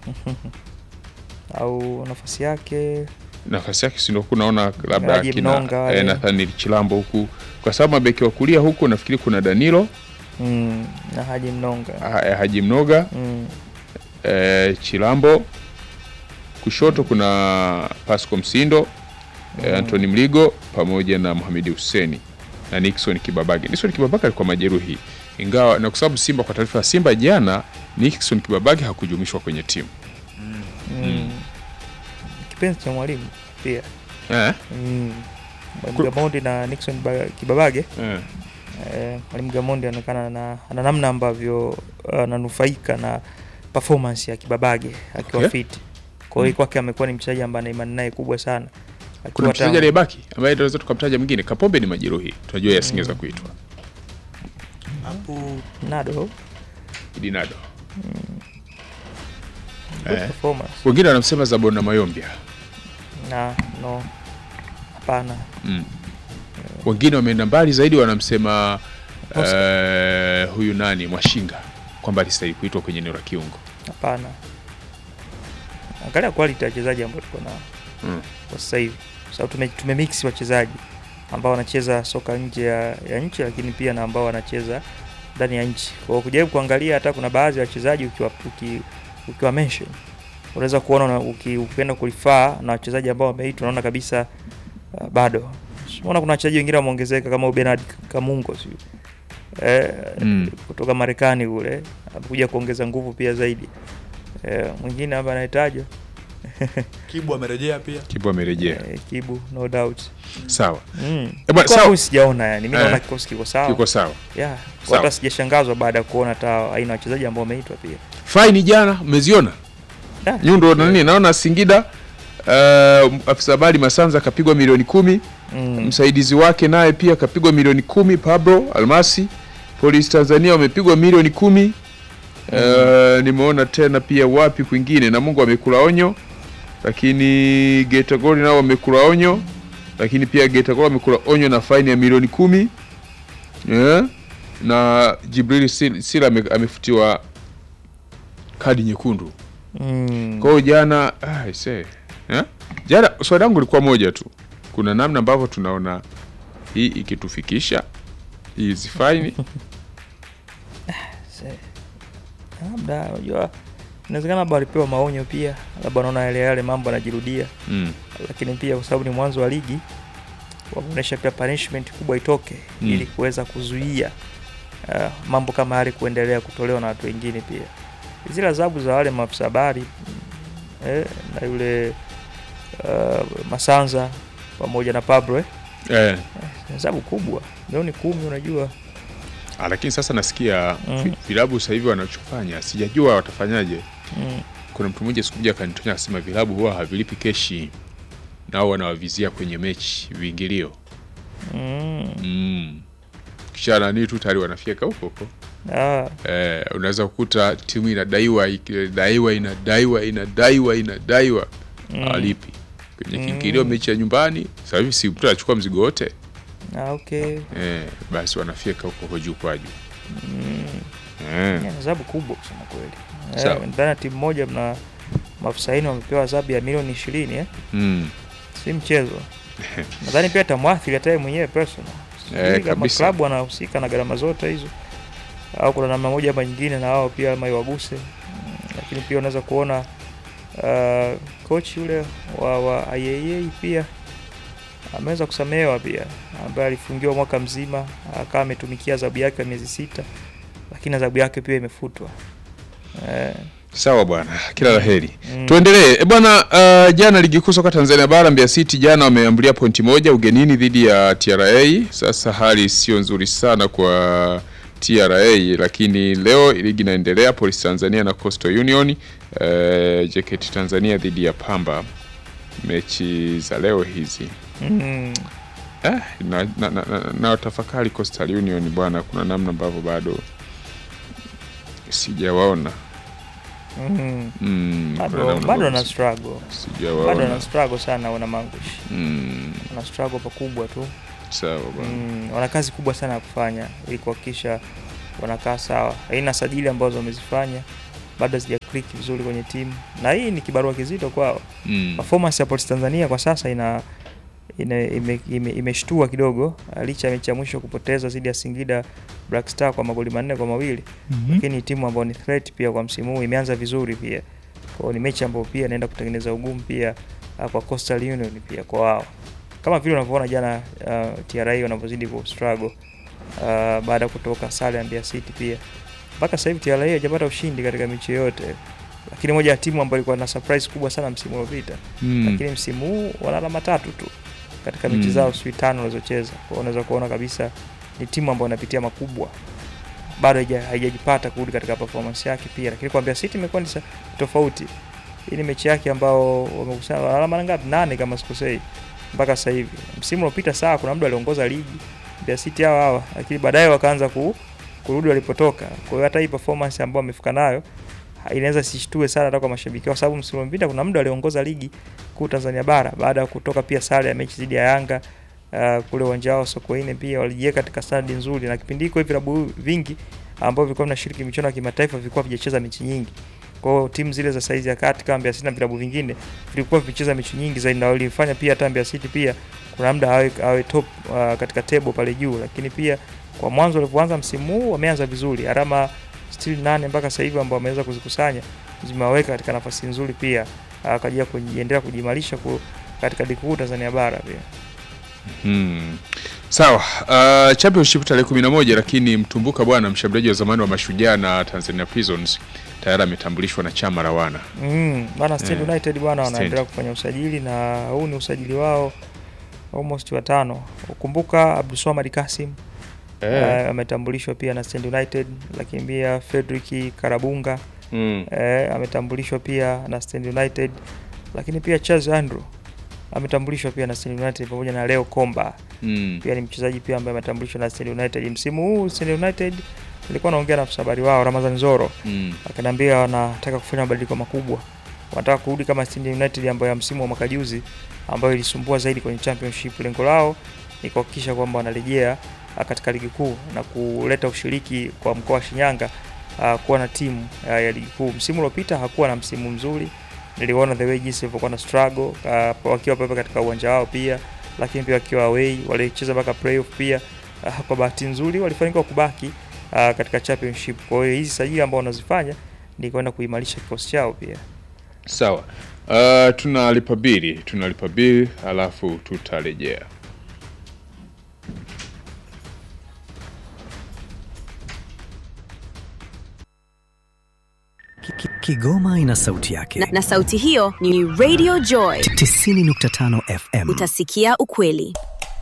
au nafasi yake nafasi yake si ndio kunaona labda Haji kina Mnonga wale. eh, Nathaniel Chilambo huku, kwa sababu mabeki wa kulia huku nafikiri kuna Danilo mm, na Haji Mnonga ha, eh, Haji Mnoga mm, eh, Chilambo, kushoto kuna Pasco Msindo eh, Anthony Mligo pamoja na Mohamed Hussein na Nixon Kibabage. Nixon Kibabage alikuwa majeruhi, ingawa na kwa sababu Simba, kwa taarifa ya Simba jana, Nixon Kibabage hakujumishwa kwenye timu mm. kipenzi cha mwalimu pia eh? mm. Ku- Mwalimu Gamondi na Nixon Ba- Kibabage Eh. eh, mwalimu Gamondi anaonekana na ana namna ambavyo ananufaika na performance ya Kibabage akiwa Okay. fit. Kwa hiyo kwake amekuwa ni mchezaji ambaye ana imani naye kubwa sana. Kuna Akiwa mchezaji tangu- aliyebaki ambaye tunaweza tukamtaja mwingine. Kapombe ni majeruhi, tunajua yasingeweza kuitwa hapo Nado Idinado. good Eh. performance. Wengine wanamsema Zabona Mayombia Na no. Hapana. mm. Wengine wameenda mbali zaidi, wanamsema Oscar. eh, huyu nani Mwashinga kwamba alistahili kuitwa kwenye eneo la kiungo Hapana. Angalia quality ya wachezaji ambao tuko nao mm. kwa sasa hivi. Kwa sababu tume, tumemix wachezaji ambao wanacheza soka nje ya, ya nchi lakini pia na ambao wanacheza ndani ya nchi. Kwa hiyo kujaribu kuangalia hata kuna baadhi ya wachezaji ukiwa uki, ukiwa mention unaweza kuona una- uki, ukienda kulifaa na wachezaji ambao wameitwa unaona kabisa uh, bado. Unaona kuna wachezaji wengine wameongezeka kama Bernard Kamungo sio. Eh, Mm. kutoka Marekani kule amekuja kuongeza nguvu pia zaidi. Eh, mwingine hapa anahitajwa Kibu amerejea pia. Kibu amerejea eh, Kibu no doubt. sawa, Mm. Eh, bwana, Kwangu sawa. sijaona yani, mimi Eh. naona kikosi kiko sawa. kiko sawa. Yeah. Sawa. Kwa hata sijashangazwa baada ya kuona hata aina ya wachezaji ambao wameitwa pia. Faini jana mmeziona Ah, nyundo na nini, naona Singida uh, afisa habari Masanza akapigwa milioni kumi Mm. msaidizi wake naye pia kapigwa milioni kumi Pablo Almasi. Polisi Tanzania wamepigwa milioni kumi. Eh, nimeona tena pia wapi kwingine na Mungu amekula onyo, lakini Geita Gold nao wamekula onyo, lakini pia Geita Gold wamekula onyo na faini ya milioni kumi Eh, na Jibril Sil- Sila ame- amefutiwa kadi nyekundu. Mm. Kwa hiyo jana ah, I say, eh? Jana swali langu lilikuwa moja tu, kuna namna ambavyo tunaona hii ikitufikisha hizi faini Se- Labda unajua inawezekana labda walipewa maonyo pia, labda wanaona yale yale mambo yanajirudia, mm. lakini pia kwa sababu ni mwanzo wa ligi wameonyesha pia punishment kubwa itoke Mm. ili kuweza kuzuia uh, mambo kama yale kuendelea kutolewa na watu wengine pia. Zile adhabu za wale maafisa habari mm, eh, na yule uh, Masanza pamoja na Pablo eh, eh. ni adhabu kubwa, milioni kumi unajua Ah, lakini sasa nasikia Mm. vi- vilabu sasa hivi wanachofanya sijajua watafanyaje. mm. Kuna mtu mmoja siku moja akanitonya akasema vilabu huwa havilipi keshi, nao wanawavizia kwenye mechi viingilio Mm. mm. kisha nani tu tayari wanafyeka huko huko. Ah, Eh, unaweza kukuta timu inadaiwa inadaiwa inadaiwa inadaiwa inadaiwa Mm. hawalipi kwenye Mm. kiingilio mechi ya nyumbani. Sasa hivi si mtu anachukua mzigo wote ah, okay. eh, basi wanafyeka huko kwa juu kwa juu Mm. eh. Ni adhabu kubwa kusema kweli. Sawa. Eh, ndani ya timu moja mna maafisa wanne wamepewa adhabu ya milioni ishirini eh? mm. Si mchezo. Nadhani pia tamwathiri hata yeye mwenyewe personal. Sijui Eh, kama kabisa. klabu anahusika na gharama zote hizo au kuna namna moja ama nyingine na wao pia ama iwaguse. Mm, Lakini pia unaweza kuona uh, coach yule wa, wa IAA pia ameweza kusamehewa pia, ambaye alifungiwa mwaka mzima akawa ametumikia adhabu yake ya miezi sita, lakini adhabu yake pia imefutwa. Eh, Sawa bwana, kila la heri. mm, Tuendelee e bwana. Uh, jana ligi kuu soka Tanzania bara Mbeya City jana wameambulia pointi moja ugenini dhidi ya TRA. Sasa hali sio nzuri sana kwa TRA, lakini leo ligi inaendelea, Police Tanzania na Coastal Union. Uh, JKT Tanzania dhidi ya Pamba, mechi za leo hizi mm, eh, na, na, na, na, na tafakari Coastal Union bwana, kuna namna ambavyo bado sijawaona mm. mm, kuna Bado namna bado ambavyo ana si- struggle, bado sijawaona ana struggle sana, wana mangushi, mm, wana struggle pakubwa tu. sawa bwana Mm, wana kazi kubwa sana ya kufanya ili kuhakikisha wanakaa sawa. Aina sajili ambazo wamezifanya bado hazija click vizuri kwenye timu, na hii ni kibarua kizito kwao. Mm. Performance ya Polisi Tanzania kwa sasa ina, ina ime, ime, imeshtua kidogo uh, licha ya mechi ya mwisho kupoteza dhidi ya Singida Black Star kwa magoli manne kwa mawili lakini ni timu ambayo ni threat pia kwa msimu huu, imeanza vizuri pia. Kwa hiyo ni mechi ambayo pia inaenda kutengeneza ugumu pia uh, kwa Coastal Union pia kwa wao, kama vile unavyoona jana uh, TRA wanavyozidi ku struggle uh, baada ya kutoka sare ya Mbeya City pia mpaka sasa hivi TRA hajapata ushindi katika mechi yoyote, lakini moja ya timu ambayo ilikuwa na surprise kubwa sana msimu uliopita Mm. lakini msimu huu wana alama tatu tu katika mechi Mm. zao sijui tano walizocheza. Kwa hiyo unaweza kuona kabisa ni timu ambayo inapitia makubwa, bado haija- haijajipata kurudi katika performance yake pia, lakini kwa Mbeya City imekuwa ni sa- tofauti. Hii ni mechi yake ambao wamekusanya wana alama ngapi? Nane kama sikosei mpaka sasa hivi. Msimu uliopita sawa, kuna muda aliongoza ligi Mbeya City hawa hawa, lakini baadaye wakaanza ku, kurudi walipotoka. Kwa hiyo hata hii performance ambayo wamefika nayo ha- inaweza sishtue sana hata kwa mashabiki, kwa sababu msimu uliopita kuna muda aliongoza ligi kuu Tanzania bara baada ya kutoka pia sare ya mechi dhidi ya Yanga uh, kule uwanja wao Sokoine, pia walijiweka katika standard nzuri, na kipindi hiko vilabu vingi ambavyo vilikuwa vinashiriki michuano ya kimataifa vilikuwa vijacheza mechi nyingi. Kwa hiyo timu zile za saizi ya kati kama Mbeya City na vilabu vingine vilikuwa vikicheza mechi nyingi zaidi, na walifanya pia hata Mbeya City pia kuna muda awe, awe top uh, katika table pale juu, lakini pia kwa mwanzo walivyoanza msimu huu wameanza vizuri, alama still nane mpaka sasa hivi ambao wameweza kuzikusanya zimewaweka katika nafasi nzuri pia uh, kwa ajili ya kujiendelea kujimarisha ku, katika ligi kuu Tanzania bara pia. Hmm. Sawa. Uh, championship tarehe 11 lakini mtumbuka bwana mshambuliaji wa zamani wa Mashujaa na Tanzania Prisons tayari ametambulishwa na chama la wana. Mm, bana Stand Yeah. United bwana Stand. wanaendelea kufanya usajili na huu ni usajili wao almost watano. Ukumbuka Abdulswamad Kasim eh, ametambulishwa pia na Stand United, lakini pia Fredrick Karabunga Mm. eh, ametambulishwa pia na Stand United, lakini pia Charles Andrew ametambulishwa pia na Stand United pamoja na Leo Komba Mm. pia ni mchezaji pia ambaye ametambulishwa na Stand United msimu huu. Stand United nilikuwa naongea na afisa habari wao Ramadhan Zoro Mm. akaniambia wanataka kufanya mabadiliko makubwa, wanataka kurudi kama Stand United ambayo ya msimu wa mwaka juzi ambayo ilisumbua zaidi kwenye championship. Lengo lao ni kuhakikisha kwamba wanarejea ah, katika ligi kuu na kuleta ushiriki kwa mkoa wa Shinyanga ah, kuwa na timu ah, ya ligi kuu. Msimu uliopita hakuwa na msimu mzuri, niliona the way jinsi walivyokuwa na struggle ah, wakiwa pale katika uwanja wao pia, lakini pia wakiwa away walicheza mpaka playoff pia. Ah, kwa bahati nzuri walifanikiwa kubaki ah, katika championship. Kwa hiyo hizi sajili ambao wanazifanya ni kwenda kuimarisha kikosi chao pia. Sawa. Uh, tunalipa bili, tunalipa bili alafu tutarejea. Ki- ki- Kigoma ina sauti yake. na, na sauti hiyo ni Radio Joy. 90.5 FM. Utasikia ukweli.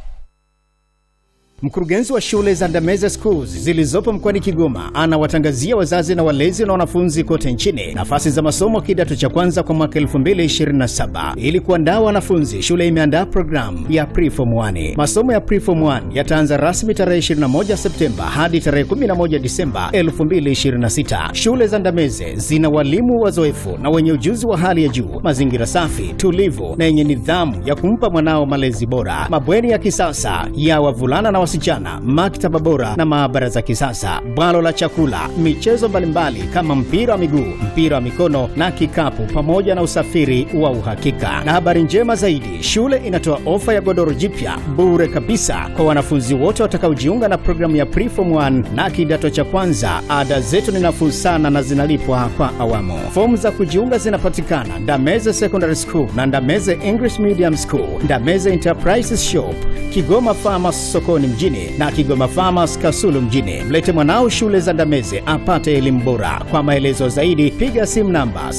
Mkurugenzi wa shule za Ndameze Schools zilizopo mkoani Kigoma anawatangazia wazazi na walezi na wanafunzi kote nchini nafasi za masomo kidato cha kwanza kwa mwaka 2027. Ili kuandaa wanafunzi, shule imeandaa programu ya Preform 1. Masomo ya Preform 1 yataanza rasmi tarehe 21 Septemba hadi tarehe 11 Disemba 2026. Shule za Ndameze zina walimu wazoefu na wenye ujuzi wa hali ya juu, mazingira safi, tulivu na yenye nidhamu ya kumpa mwanao malezi bora, mabweni ya kisasa ya wavulana na wasichana, maktaba bora na maabara za kisasa, bwalo la chakula, michezo mbalimbali kama mpira wa miguu, mpira wa mikono na kikapu, pamoja na usafiri wa uhakika. Na habari njema zaidi, shule inatoa ofa ya godoro jipya bure kabisa kwa wanafunzi wote watakaojiunga na programu ya Preform 1 na kidato cha kwanza. Ada zetu ni nafuu sana na zinalipwa kwa awamu. Fomu za kujiunga zinapatikana Ndameze Secondary School na Ndameze English Medium School, Ndameze Enterprises Shop, Kigoma Farmers sokoni mjini na Kigoma Farmers Kasulu mjini. Mlete mwanao shule za Ndameze apate elimu bora. Kwa maelezo zaidi piga simu namba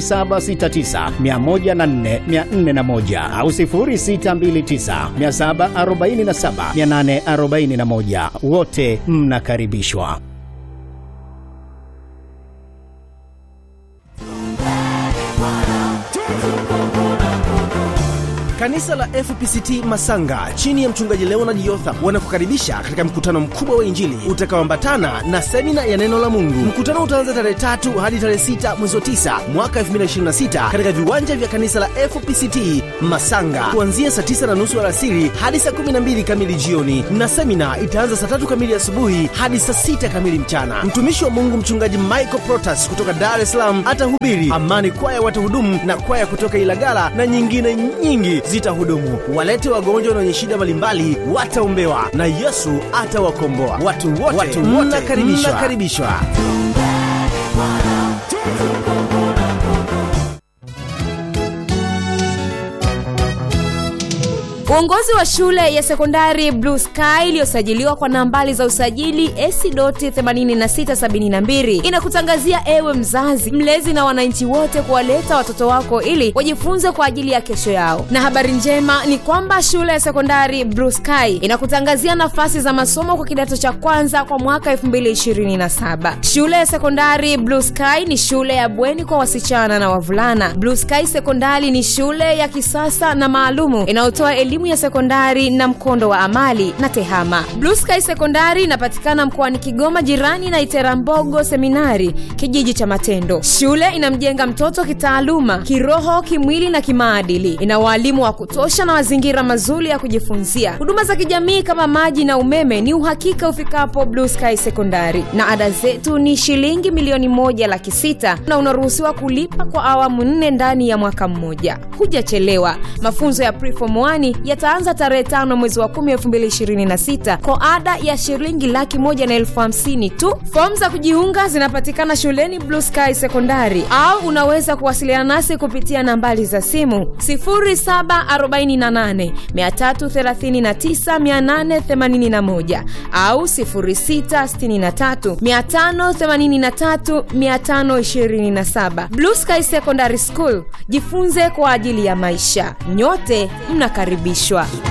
0769104401 au 0629747841. Wote mnakaribishwa. Kanisa la FPCT Masanga chini ya mchungaji Leonard Yotha wanakukaribisha katika mkutano mkubwa wa Injili utakaoambatana na semina ya neno la Mungu. Mkutano utaanza tarehe tatu hadi tarehe sita mwezi wa tisa mwaka 2026 katika viwanja vya kanisa la FPCT Masanga kuanzia saa tisa na nusu alasiri hadi saa 12 kamili jioni, na semina itaanza saa tatu kamili asubuhi hadi saa sita kamili mchana. Mtumishi wa Mungu mchungaji Michael Protas kutoka Dar es Salaam atahubiri. Amani Kwaya watahudumu na kwaya kutoka Ilagala na nyingine nyingi zitahudumu. Walete wagonjwa na wenye shida mbalimbali wataombewa na Yesu atawakomboa. Watu wote, watu wote mnakaribishwa. mnakaribishwa. Uongozi wa shule ya sekondari Blue Sky iliyosajiliwa kwa nambari za usajili AC.8672 inakutangazia ewe mzazi, mlezi na wananchi wote kuwaleta watoto wako ili wajifunze kwa ajili ya kesho yao. Na habari njema ni kwamba shule ya sekondari Blue Sky inakutangazia nafasi za masomo kwa kidato cha kwanza kwa mwaka 2027. Shule ya sekondari Blue Sky ni shule ya bweni kwa wasichana na wavulana. Blue Sky Sekondari ni shule ya kisasa na maalumu inayotoa elimu ya sekondari na mkondo wa amali na tehama. Blue Sky Sekondari inapatikana mkoani Kigoma, jirani na Iterambogo Seminari, kijiji cha Matendo. Shule inamjenga mtoto kitaaluma, kiroho, kimwili na kimaadili. Ina waalimu wa kutosha na mazingira mazuri ya kujifunzia. Huduma za kijamii kama maji na umeme ni uhakika ufikapo Blue Sky Sekondari, na ada zetu ni shilingi milioni moja laki sita na unaruhusiwa kulipa kwa awamu nne ndani ya mwaka mmoja. Hujachelewa. Mafunzo ya Preform 1 yataanza tarehe tano mwezi wa kumi elfu mbili ishirini na sita kwa ada ya shilingi laki moja na elfu hamsini tu. Fomu za kujiunga zinapatikana shuleni Blue Sky Sekondari, au unaweza kuwasiliana nasi kupitia nambari za simu 0748 339 881 au 0663 583 527. Blue Sky Secondary School, jifunze kwa ajili ya maisha. Nyote mnakaribishwa.